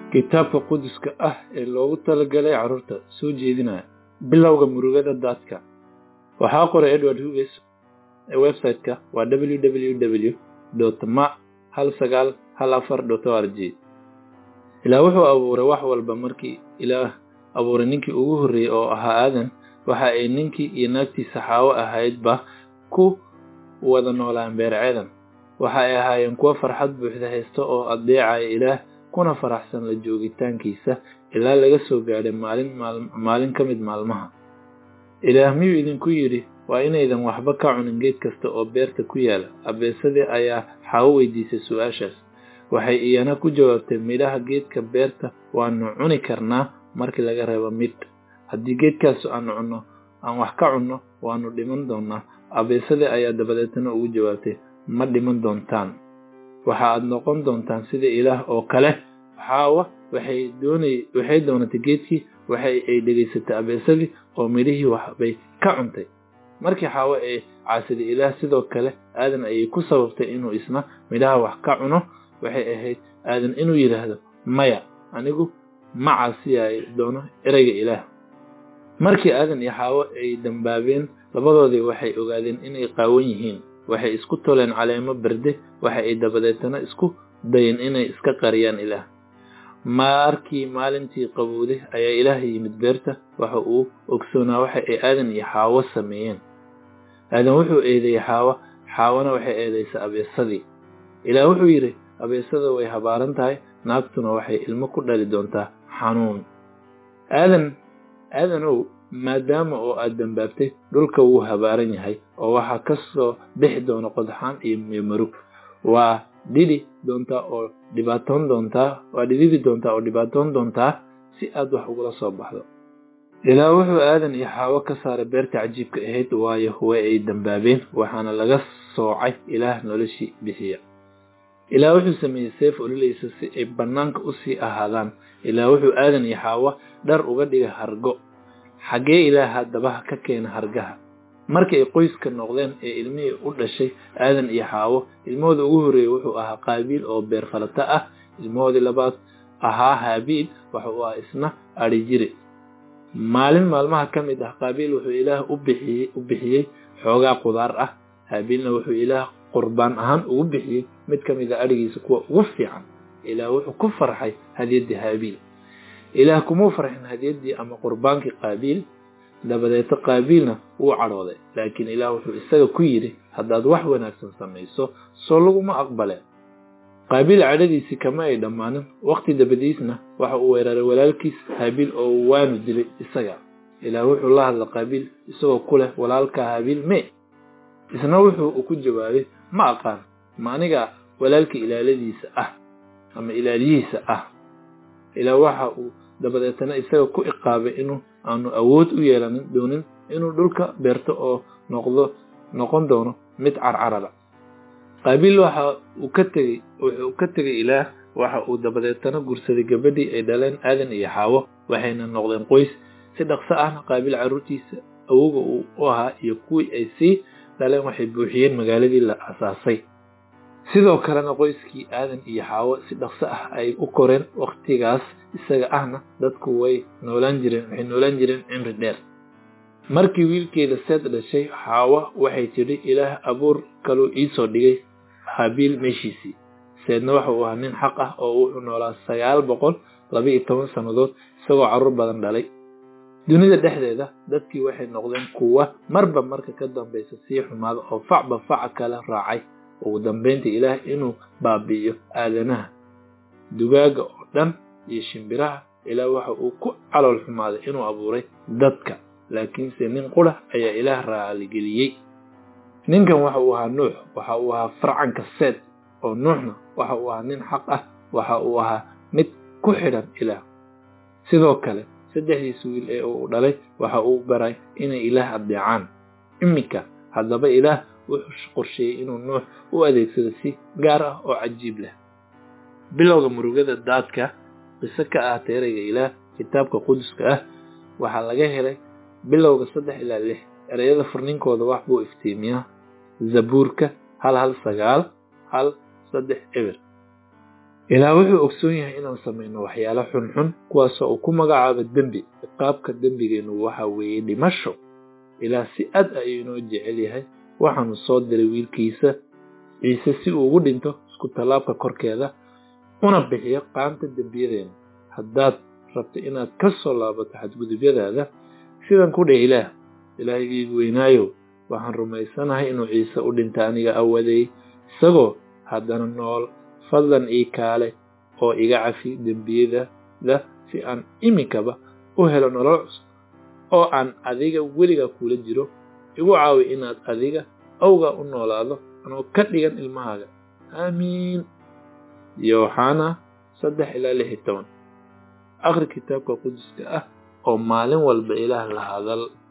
kitaabka quduska ah ee loogu talagalay carruurta soo jeedinaya bilowga murugada daadka waxaa qoray edward hughes ee website-ka waa www ma hal sagaal hal afar dot o r g ilaah wuxuu abuuray wax walba markii ilaah abuuray ninkii ugu horreeyey oo ahaa aadan waxa ay ninkii iyo naagtiisa xaawo ahaydba ku wada noolaan beerceedan waxa ay ahaayeen kuwo farxad buuxda haysta oo addeecaya ilaah kuna faraxsan la joogitaankiisa ilaa laga soo gaadhay maalin maalin ka mid maalmaha ilaah miyuu idinku yidhi waa inaydan waxba ka cunin geed kasta oo beerta ku yaala abeesadii ayaa xaawo weydiisay su-aashaas waxay iyana ku jawaabtay midhaha geedka beerta waanu cuni karnaa markii laga reebo midh haddii geedkaas aanu cunno aan wax ka cunno waanu dhiman doonnaa abeesadii ayaa dabadeetana ugu jawaabtay ma dhiman doontaan waxa aad noqon doontaan sida ilaah oo kale xaawa waxay doonay waxay doonatay geedkii waxa ay dhegaysatay abeesadii oo midhihii waxbay ka cuntay markii xaawo ay caasiday ilaah sidoo kale aadan ayay ku sababtay inuu isna midhaha wax ka cuno waxay ahayd aadan inuu yidhaahdo maya anigu ma caasiyaay doono ereyga ilaah markii aadan iyo xaawo ay dambaabeen labadoodii waxay ogaadeen inay qaawan yihiin waxay isku toleen caleemo berde waxa ay dabadeetana isku dayeen inay iska qariyaan ilaah markii maalintii qabowday ayaa ilaah yimid beerta waxa uu ogsoonaa waxa ay aadan iyo xaawo sameeyeen aadan wuxuu eedeeyey xaawo xaawona waxay eedaysay abeesadii ilaah wuxuu yidhi abeesada way habaaran tahay naagtuna waxay ilmo ku dhali doontaa xanuun aadan aadanow maadaama oo aad dambaabtay dhulka wuu habaaran yahay oo waxaa ka soo bixi doona qodxaan iyo marug waa dhidi doontaa oo dhibaatoon doontaa waa dhididi doontaa oo dhibaatoon doontaa si aad wax ugula soo baxdo ilaa wuxuu aadan iyo xaawo ka saaray beerta cajiibka ahayd waayo way ay dambaabeen waxaana laga soocay ilaah noloshii bixiya ilaah wuxuu sameeyey seef olilaysa si ay bannaanka u sii ahaadaan ilaa wuxuu aadan iyo xaawo dhar uga dhigay hargo xaggee ilaah haddaba ka keena hargaha markii ay qoyska noqdeen ee ilmihii u dhashay aadan iyo xaawo ilmahooda ugu horreeyey wuxuu ahaa qaabiil oo beer falata ah ilmahoodii labaad ahaa haabiil waxa uu ah isna adhi jire maalin maalmaha ka mid ah qaabiil wuxuu ilaah u bixiyey u bixiyey xoogaa qudaar ah haabiilna wuxuu ilaah qurbaan ahaan ugu bixiyey mid ka mid a adhigiisa kuwa ugu fiican ilaah wuxuu ku farxay hadiyaddii haabiil ilaah kumuu farxin hadiyaddii ama qurbaankii qaabiil dabadeeto qaabiilna wuu cadhooday laakiin ilaah wuxuu isaga ku yidhi haddaad wax wanaagsan samayso soo laguma aqbaleen qaabiil cadhadiisii kama ay dhammaanin wakhti dabadiisna waxa uu weeraray walaalkiis haabiil oo waanu dilay isaga ilaah wuxuu la hadla qaabiil isagoo ku leh walaalka haabiil mee isna wuxuu ku jawaabay ma aqaan ma aniga walaalka ilaaladiisa ah ama ilaaliyihiisa ah ilaa waxa uu dabadeetana isaga ku iqaabay inuu aanu awood u yeelanin doonin inuu dhulka beerto oo noqdo noqon doono mid carcarada qaabiil waxa uu ka tegey wuxuu ka tegay ilaah waxa uu dabadeetana gursaday gabadhii ay dhaleen aadan iyo xaawo waxayna noqdeen qoys si dhaqso ahna qaabiil carruurtiisa awoga uu u ahaa iyo kuwii ay sii dhaleen waxay buuxiyeen magaaladii la asaasay sidoo kalena qoyskii aadan iyo xaawo si dhaqso ah ay u koreen wakhtigaas isaga ahna dadku way noolaan jireen waxay noolaan jireen cimri dheer markii wiilkeeda seed dhashay xaawo waxay tidhi ilaah abuur kaluu iisoo dhigay habiil meeshiisii seedna waxa uu ahaa nin xaq ah oo wuxuu noolaa sagaal boqol laba iyo toban sannadood isagoo carruur badan dhalay dunida dhexdeeda dadkii waxay noqdeen kuwa marba marka ka dambaysa sii xumaada oo facba faca kala raacay ugu dambaynta ilaah inuu baabi'iyo aadanaha dugaaga oo dhan iyo shimbiraha ilaah waxa uu ku calool xumaaday inuu abuuray dadka laakiinse nin qura ayaa ilaah raaligeliyey ninkan waxa uu ahaa nuux waxa uu ahaa farcanka seed oo nuuxna waxa uu ahaa nin xaq ah waxa uu ahaa mid ku xidhan ilaah sidoo kale saddexdiisa wiil ee uu dhalay waxa uu baray inay ilaah addeecaan iminka haddaba ilaah wuxuu qorsheeyey inuu nuux u adeegsado si gaar ah oo cajiib leh bilowga murugada daadka qiso ka ah teerayga ilaah kitaabka quduska ah waxaa laga helay bilowga saddex ilaa lix ereyada furninkooda wax buu iftiimiyaa zabuurka hal hal sagaal hal saddex eber ilaah wuxuu ogsoon yahay inaan samayno waxyaalo xunxun kuwaasoo uu ku magacaabo dembi ciqaabka dembigeennu waxa weeye dhimasho ilaah si ad ayuu inoo jecel yahay waxaanu soo diray wiilkiisa ciise si uu ugu dhinto isku tallaabka korkeeda una bixiyo qaanta dembiyadeenna haddaad rabto inaad ka soo laabato xadgudubyadaada sidan ku dheh ilaah ilaahigaygu weynaayow waxaan rumaysanahay inuu ciise u dhinta aniga awaday isagoo haddana nool fadlan ii kaale oo iga cafi dembiyadada si aan iminkaba u helo nolol cusub oo aan adiga weliga kula jiro igu caawi inaad adiga awgaa u noolaado anoo ka dhigan ilmahaaga aamiin yooxana saddex ilaa lix iyo toban akhri kitaabka quduska ah oo maalin walba ilaah la hadal